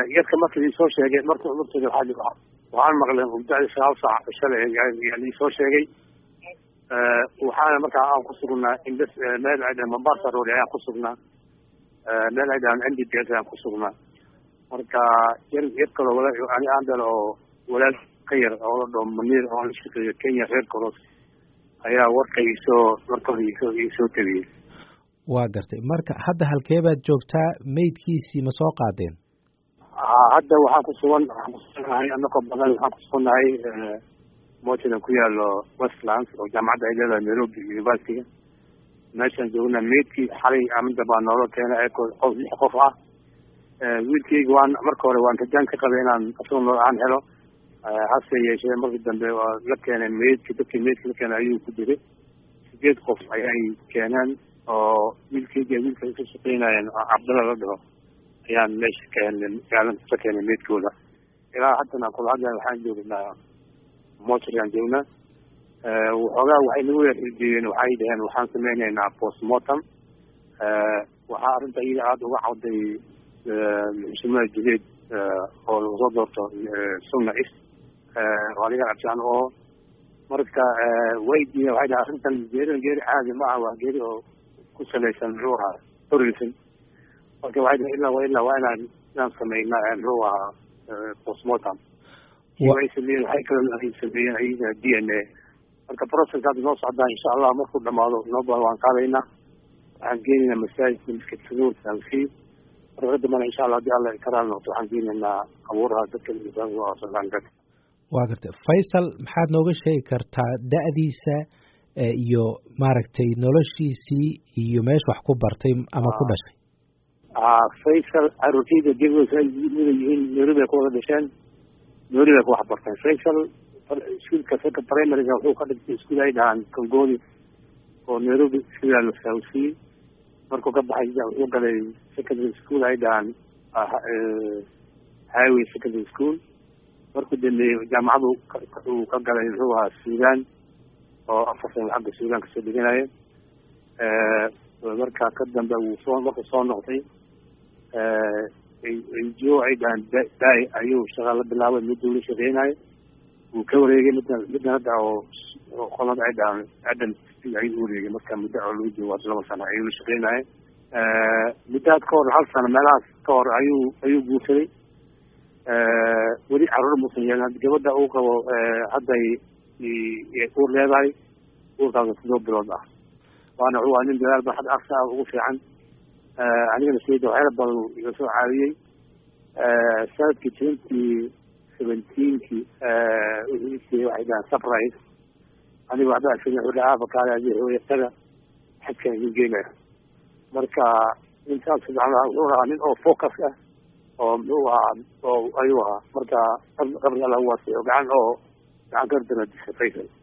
yarka marka liisoo sheegay marka marteeda waxaa waxaan maqlay mudada sagaal saac shalay yaa liisoo sheegay waxaana markaa aan ku sugnaa indes meel ay dhahan mombasa road ayaan ku sugnaa meel ay dhahan n d p s ayaan ku sugnaa marka yar yar kaloo wala ani aan dhalo oo walaal ka yar oo la dhao maniir oo la shaqeeyo kenya reer kolos ayaa warka isoo markooda isoo isoo tabiyey waa gartay marka hadda halkee baad joogtaa meydkiisii ma soo qaadeen hadda waxaan ku sugan waxaan kusugannahay anakoo badan waxaan kusugannahay mojadan ku yaalo westlands oo jaamacadda ay leedahay nairobi universityga meeshaan joogna meydkii xalay amida baa noola keena ee qof lix qof ah wiilkayga waan marka hore waan rajaan ka qabay inaan asagoo nool aan helo hase yeeshee markii dambe waa la keenay meydki dadkii meydka la keenay ayuu ku jiray sideed qof ayay keeneen oo wiilkayga wiilka ka shaqeynayeen cabdalla la dhaho ayaan meesha keenay gaalan ka keenay meydkooda ilaa haddana kula hadla waxaan joognaa mochariaan joognaa waxoogaa waxay nagu yarxijiyeen waxay dhaheen waxaan sameyneynaa postmortem waxaa arrinta iyada aada uga cawday xushimada jideed oo lagu soo doorto sunna east waaliga cabsaan oo marka waydiiya waxay dhahay arrintan geeridan geeri caadi ma aha waa geeri oo ku salaysan muxuu ahaa tourism marka waxay dhahay ilaa wa ilaa waa inaan inaan sameyna muxuu ahaa postmortem ay sameeyeen waxay kaloo ay sameeyeen ayaga d n a marka process hadda noo socdaa insha allah markuu dhamaado nooba waan qaadaynaa waxaan geenaynaa masaajidka miskid saduur salfii marka dambana insha allah hadii alla karaal noqdo waxaan geenaynaa abuuraha dadka sadaanka waa gartay faysal maxaad nooga sheegi kartaa da-diisa iyo maaragtay noloshiisii iyo meesha wax ku bartay ama ku dhashay faysal caruurtayda gebgosa mida yihiin nairobi ay ku wada dhasheen nairobi ay ku wax barteen faysal iskuolka saka primaryga wuxuu ka dhigtay iskuol ay dhahaan kongoni oo nairobi sidaa la saawsiiyey markuu ka baxay wuxuu galay secondary school ay dhahaan highway secondary school markuu dambeeyey jaamacadu uu ka galay muxuu ahaa suudan oo afar sano xagga suudan kasoo dhiganaya markaa ka dambe wuu soo markuu soo noqday jo ay dhahaan daay ayuu shaqa la bilaabay miduu la shaqeynayo wuu ka wareegay midna midna hadda oo qolada ay dhahaan adam ayuu wareegay marka muddo oo lagu joogo laba sano ayuu la shaqeynaya muddaad ka hor hal sano meelahaas ka hor ayuu ayuu guursaday weli caruur muusan yeelin gabadha uu qabo hadday uur leedahay uurkaas sidoo bilood ah waana wuxuu aa nin dadaal ba had aqsa ah ugu fiican anigana sayda waxyaala badan iga soo caawiyey sanadkii twenty seventeenki wuxuu waxay dhahaan surprise aniga waxba arkin wuxuu dhahaa afakaale adi hooyatada xadkan idin geenaya marka intaas wuxuu ahaa nin oo focus ah oo muxuu ahaa oo ayuu ahaa marka qabri alla uwaasiyo gacan oo gacan kardana disha faysal